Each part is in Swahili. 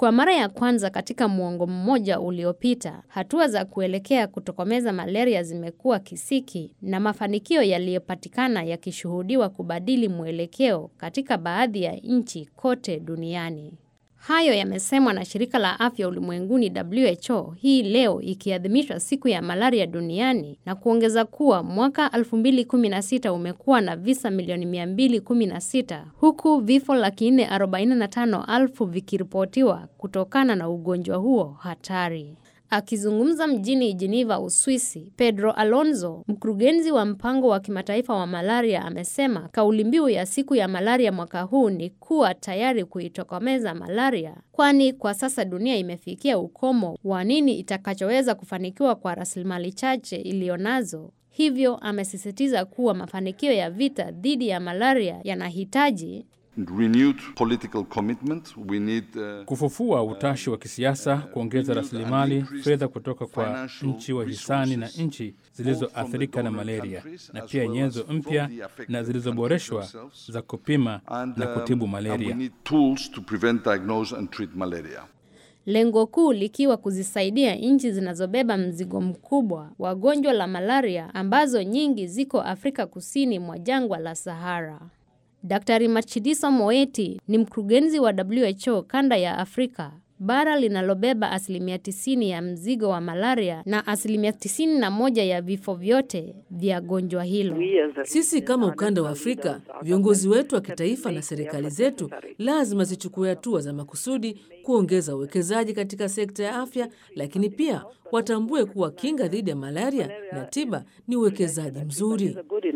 Kwa mara ya kwanza katika muongo mmoja uliopita, hatua za kuelekea kutokomeza malaria zimekuwa kisiki na mafanikio yaliyopatikana yakishuhudiwa kubadili mwelekeo katika baadhi ya nchi kote duniani. Hayo yamesemwa na shirika la afya ulimwenguni WHO hii leo ikiadhimisha siku ya malaria duniani na kuongeza kuwa mwaka 2016 umekuwa na visa milioni 216 huku vifo laki nne arobaini na tano elfu vikiripotiwa kutokana na ugonjwa huo hatari. Akizungumza mjini Geneva, Uswisi, Pedro Alonso, mkurugenzi wa mpango wa kimataifa wa malaria, amesema kauli mbiu ya siku ya malaria mwaka huu ni kuwa tayari kuitokomeza malaria, kwani kwa sasa dunia imefikia ukomo wa nini itakachoweza kufanikiwa kwa rasilimali chache iliyonazo. Hivyo amesisitiza kuwa mafanikio ya vita dhidi ya malaria yanahitaji renewed political commitment. We need, uh, kufufua utashi wa kisiasa, kuongeza rasilimali fedha kutoka kwa nchi wa hisani na nchi zilizoathirika na malaria, na pia nyenzo mpya na zilizoboreshwa za kupima na kutibu malaria. And we need tools to prevent, diagnose and treat malaria. lengo kuu likiwa kuzisaidia nchi zinazobeba mzigo mkubwa wa gonjwa la malaria ambazo nyingi ziko Afrika kusini mwa jangwa la Sahara. Daktari Matshidiso Moeti ni mkurugenzi wa WHO kanda ya Afrika, bara linalobeba asilimia 90 ya mzigo wa malaria na asilimia 91 ya vifo vyote vya gonjwa hilo. Sisi kama ukanda wa Afrika, viongozi wetu wa kitaifa na serikali zetu lazima zichukue hatua za makusudi kuongeza uwekezaji katika sekta ya afya, lakini pia watambue kuwa kinga dhidi ya malaria na tiba ni uwekezaji mzuri.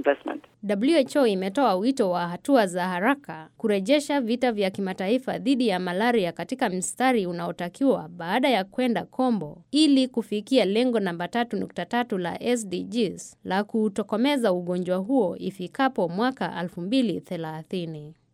WHO imetoa wito wa hatua za haraka kurejesha vita vya kimataifa dhidi ya malaria katika mstari unaotakiwa baada ya kwenda kombo ili kufikia lengo namba 3.3 la SDGs la kuutokomeza ugonjwa huo ifikapo mwaka 2030.